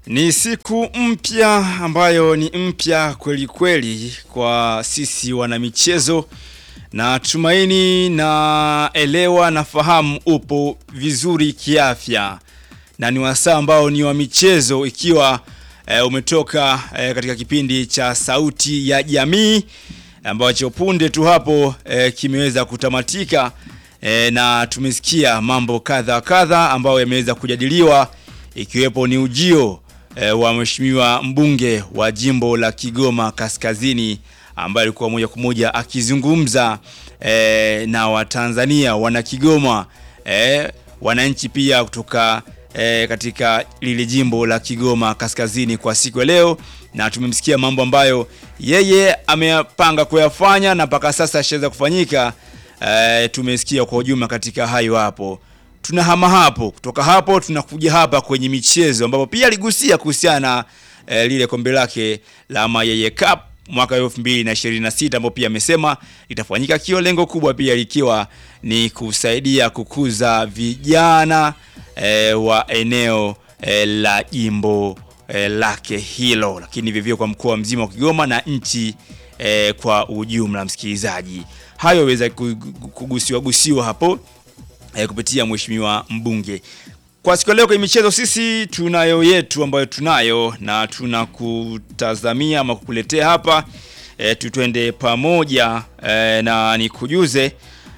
Ni siku mpya ambayo ni mpya kweli kweli kwa sisi wanamichezo, na tumaini na elewa na fahamu upo vizuri kiafya, na ni wasaa ambao ni wa michezo, ikiwa e, umetoka e, katika kipindi cha Sauti ya Jamii ambacho punde tu hapo e, kimeweza kutamatika e, na tumesikia mambo kadha kadha ambayo yameweza kujadiliwa ikiwepo ni ujio e, wa mheshimiwa mbunge wa jimbo la Kigoma Kaskazini ambaye alikuwa moja kwa moja akizungumza e, na Watanzania wana Kigoma e, wananchi pia kutoka e, katika lile jimbo la Kigoma Kaskazini kwa siku ya leo, na tumemsikia mambo ambayo yeye amepanga kuyafanya na mpaka sasa ashaweza kufanyika. E, tumesikia kwa ujumla katika hayo hapo tunahama hapo, kutoka hapo tunakuja hapa kwenye michezo ambapo pia aligusia kuhusiana na e, lile kombe lake la Mayeye Cup mwaka 2026 ambapo pia amesema litafanyika kio, lengo kubwa pia likiwa ni kusaidia kukuza vijana e, wa eneo e, la jimbo e, lake hilo, lakini vivyo kwa mkoa mzima wa Kigoma na nchi e, kwa ujumla. Msikilizaji, hayo weza kugusiwa gusiwa hapo E, kupitia mheshimiwa mbunge. Kwa siku leo kwenye michezo, sisi tunayo yetu ambayo tunayo na tunakutazamia ama kukuletea hapa e, tutwende pamoja e, na nikujuze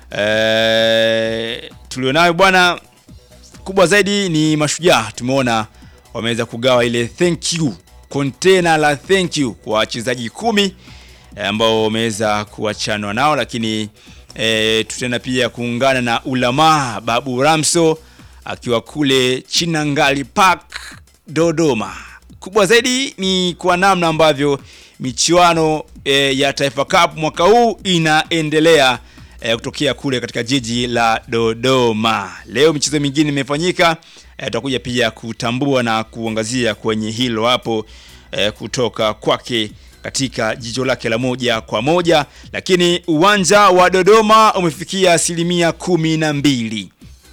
e, tulionayo bwana, kubwa zaidi ni Mashujaa. Tumeona wameweza kugawa ile thank you container la thank you kwa wachezaji kumi ambao wameweza kuachanwa nao, lakini E, tutaenda pia kuungana na Ulamaa Babu Ramso akiwa kule Chinangali Park Dodoma. Kubwa zaidi ni kwa namna ambavyo michuano e, ya Taifa Cup mwaka huu inaendelea e, kutokea kule katika jiji la Dodoma. Leo michezo mingine imefanyika, e, tutakuja pia kutambua na kuangazia kwenye hilo hapo e, kutoka kwake katika jicho lake la moja kwa moja, lakini uwanja wa Dodoma umefikia asilimia kumi na mbili.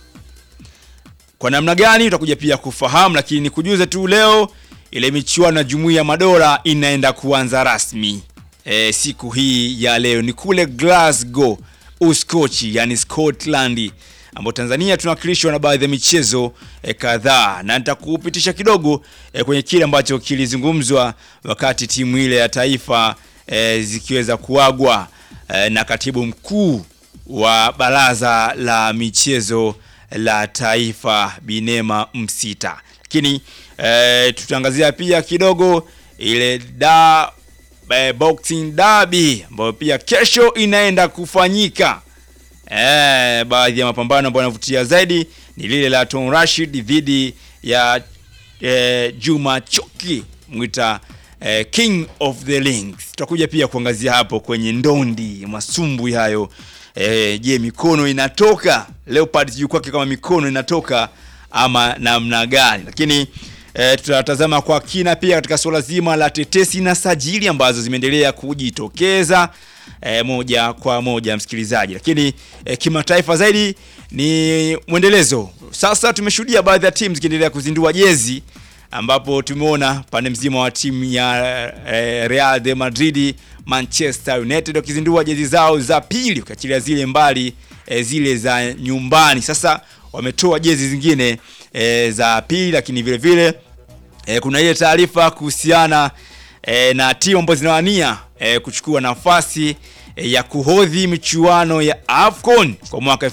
Kwa namna gani utakuja pia kufahamu, lakini nikujuze tu leo ile michuano ya Jumuiya ya Madola inaenda kuanza rasmi e, siku hii ya leo ni kule Glasgow Uskochi, yani Scotland ambapo Tanzania tunawakilishwa na baadhi ya michezo e, kadhaa na nitakupitisha kidogo e, kwenye kile ambacho kilizungumzwa wakati timu ile ya taifa e, zikiweza kuagwa e, na katibu mkuu wa baraza la michezo la taifa Binema Msita. Lakini e, tutaangazia pia kidogo ile da e, boxing derby ambayo pia kesho inaenda kufanyika. Eh, baadhi ya mapambano ambayo yanavutia zaidi ni lile la Tom Rashid dhidi ya eh, Juma Choki mwita eh, King of the Rings. Tutakuja pia kuangazia hapo kwenye ndondi masumbwi hayo. Eh, je, mikono inatoka Leopard juu kwake kama mikono inatoka ama namna gani? Lakini eh, tutatazama kwa kina pia katika suala zima la tetesi na sajili ambazo zimeendelea kujitokeza E, moja kwa moja msikilizaji, lakini e, kimataifa zaidi ni mwendelezo. Sasa tumeshuhudia baadhi ya timu zikiendelea kuzindua jezi, ambapo tumeona pande mzima wa timu ya e, Real de Madrid, Manchester United wakizindua jezi zao za pili, ukiachilia zile mbali e, zile za nyumbani. Sasa wametoa jezi zingine e, za pili, lakini vile vile e, kuna ile taarifa kuhusiana E, na timu ambazo zinawania e, kuchukua nafasi e, ya kuhodhi michuano ya AFCON kwa mwaka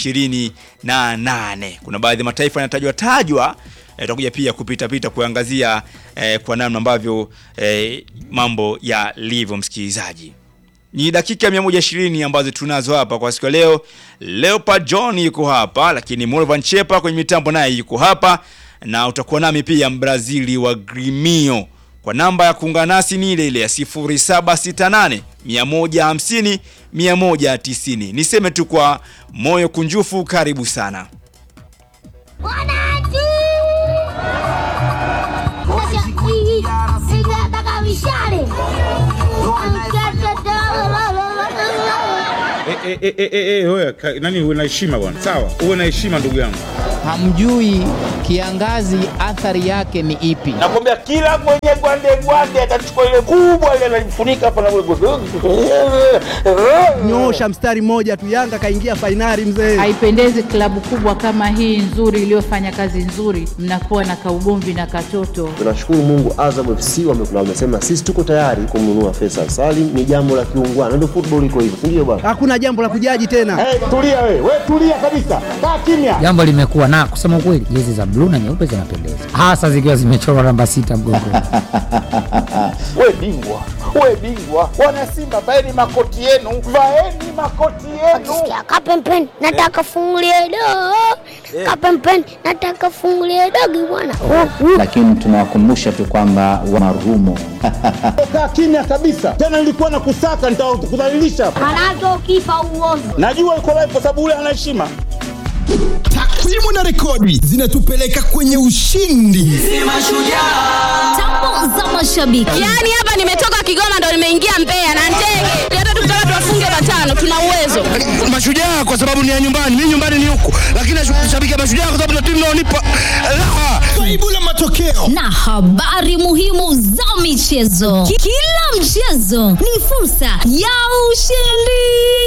2028. Kuna baadhi ya mataifa yanatajwa tajwa, tutakuja e, pia kupita pita kuangazia e, kwa namna ambavyo e, mambo yalivyo. Msikilizaji, ni dakika 120 ambazo tunazo hapa kwa siku ya leo. Leopard John yuko hapa, lakini Morvan Chepa kwenye mitambo naye yuko hapa, na utakuwa nami pia Mbrazili wa Grimio kwa namba ya kuungana nasi ni ile ile ya 0768 150 190. Niseme tu kwa moyo kunjufu, karibu sana eh, eh, eh, eh, wewe, ka- nani uwe na heshima bwana, sawa, uwe na heshima ndugu yangu. hamjui kiangazi athari yake ni ipi. nakwambia kila mwenye gwande gwande atachukua ile kubwa ile analifunika hapa na Nyoosha mstari mmoja tu, Yanga kaingia fainali mzee. Haipendezi klabu kubwa kama hii nzuri iliyofanya kazi nzuri, mnakuwa na kaugomvi na katoto. Tunashukuru Mungu, Azam FC wame- wamesema sisi tuko tayari kumnunua Faisal Salim. Ni jambo la kiungwana, ndio football iko hivyo, si ndio bwana? Hakuna jambo la kujaji tena. Hey, tulia we, we tulia kabisa, kaa kimya. jambo limekuwa na kusema ukweli, jezi za bluu na nyeupe zinapendeza, hasa zikiwa zimechorwa namba sita mgongoni. We bingwa, we bingwa, wana Simba vaeni makoti yenu, vaeni makoti yenu. Sikia kapempeni, nataka fungulie dogo. Kapempeni, nataka fungulie dogo bwana. lakini tunawakumbusha tu kwamba wa marumo Kaa kimya kabisa, tena nilikuwa na kusaka, nitakudhalilisha hapa. Manake ukifa uovu. Najua uko live kwa sababu ule ana heshima. Takwimu na rekodi zinatupeleka kwenye ushindi. Tambo za mashabiki. Yaani hapa nimetoka Kigoma ndo nimeingia Mbeya na ndege. Hata tukitaka tuwafunge matano tuna uwezo. Mashujaa kwa sababu ni ya nyumbani, mimi nyumbani ni huku, lakini nashabikia mashujaa kwa sababu na timu inaonipa raha. Kaibu la matokeo Na habari muhimu za michezo. Ki- Kila mchezo ni fursa ya ushindi.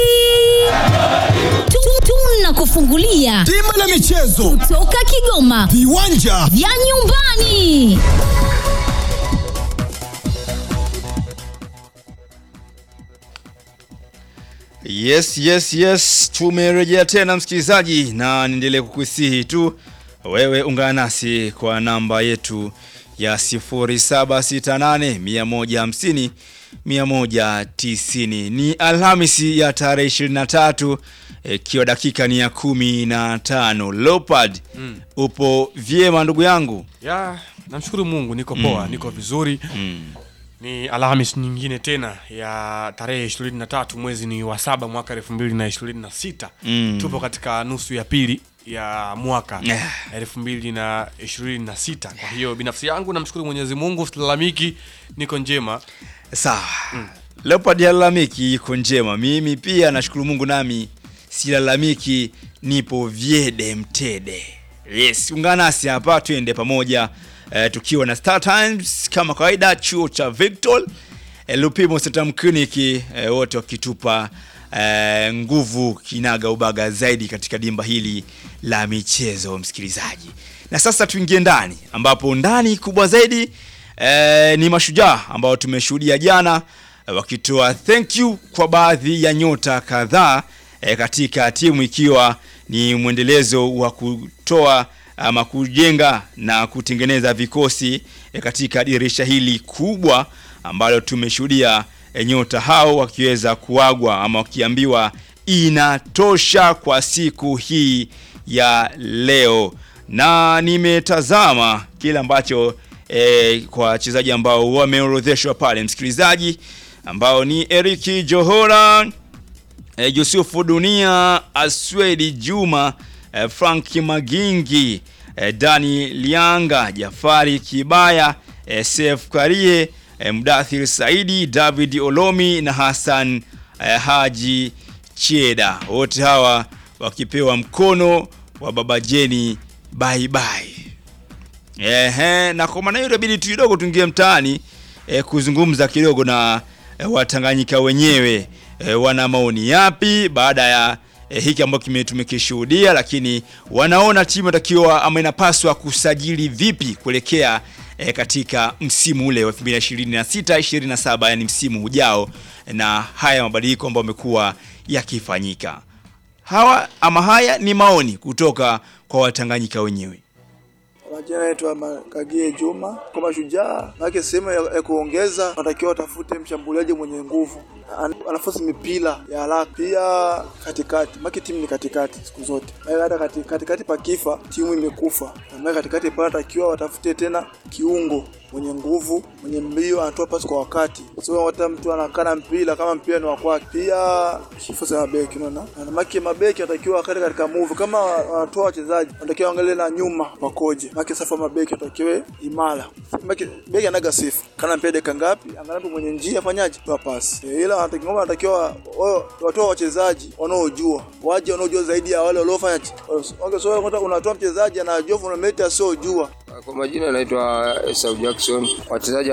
Tu- Tunakufungulia bima la michezo, toka Kigoma viwanja vya nyumbani. Yes, yes, yes, tumerejea tena msikilizaji, na niendelee kukusihi tu wewe ungana nasi kwa namba yetu ya 0768 150 190. Ni Alhamisi ya tarehe 23 ikiwa dakika ni ya kumi na tano. Leopard, upo vyema ndugu yangu? Ya, namshukuru Mungu niko poa, niko vizuri. Ni Alhamis nyingine tena ya tarehe 23 mwezi ni wa saba mwaka 2026. Mm. Tupo katika nusu ya pili ya mwaka Yeah. 2026. Kwa hiyo binafsi yangu namshukuru Mwenyezi Mungu, silalamiki, niko njema. Sawa. Leopard halalamiki iko njema. Mimi pia nashukuru Mungu nami silalamiki nipo vyede mtede. Yes, ungana nasi hapa tuende pamoja eh, tukiwa na Star Times kama kawaida chuo cha Victor eh, Lupimo Centrum Clinic eh, wote wakitupa eh, nguvu kinaga ubaga zaidi katika dimba hili la michezo msikilizaji. Na sasa tuingie ndani ambapo ndani kubwa zaidi eh, ni mashujaa ambao tumeshuhudia jana eh, wakitoa thank you kwa baadhi ya nyota kadhaa eh, katika timu ikiwa ni mwendelezo wa kutoa ama kujenga na kutengeneza vikosi eh, katika dirisha hili kubwa ambalo tumeshuhudia eh, nyota hao wakiweza kuagwa ama wakiambiwa inatosha kwa siku hii ya leo, na nimetazama kile ambacho eh, kwa wachezaji ambao wameorodheshwa pale, msikilizaji, ambao ni Eriki Johora eh, Yusufu Dunia, Aswedi Juma, eh, Frank Magingi, eh, Dani Lianga, Jafari Kibaya, eh, Sef Karie, eh, Mdathir Saidi, David Olomi na Hassan eh, Haji Cheda, wote hawa wakipewa mkono wa Baba Jeni bye bye. Ehe, na kwa maana hiyo inabidi tu kidogo tuingie mtaani eh, kuzungumza kidogo na eh, Watanganyika wenyewe eh, wana maoni yapi baada ya eh, hiki ambacho kime- tumekishuhudia, lakini wanaona timu inatakiwa ama inapaswa kusajili vipi kuelekea eh, katika msimu ule wa 2026 27, yani msimu ujao, na haya mabadiliko ambayo yamekuwa yakifanyika. Hawa ama haya ni maoni kutoka kwa Watanganyika wenyewe. Majina naitwa Makagie Juma kwa Mashujaa. Maana sehemu ya, ya kuongeza wanatakiwa watafute mshambuliaji mwenye nguvu, An- anafosi mipira ya haraka, pia katikati. Maana timu ni katikati siku zote, maana hata kati- katikati pakifa timu imekufa. Maana katikati pale wanatakiwa watafute tena kiungo mwenye nguvu, mwenye mbio, anatoa pasi kwa wakati, sio hata mtu anakana mpira kama mpira ni wa kwake. Pia kifo cha mabeki, unaona, na maki mabeki wanatakiwa wakati katika move, kama wanatoa wachezaji wanatakiwa waangalie na nyuma wakoje, maki Maana safu ya mabeki watakiwe imara. Beki beki anaga sifa. Kana mpia dakika ngapi? Angalau mwenye njia afanyaje? Toa pasi. E, ila wanatakiwa ngoma wanatakiwa wao watoa wachezaji wanaojua. Waje wanaojua zaidi ya wale waliofanya. Okay, so unataka unatoa mchezaji anajua fundamental sio jua. Kwa majina anaitwa Esau Jackson. Wachezaji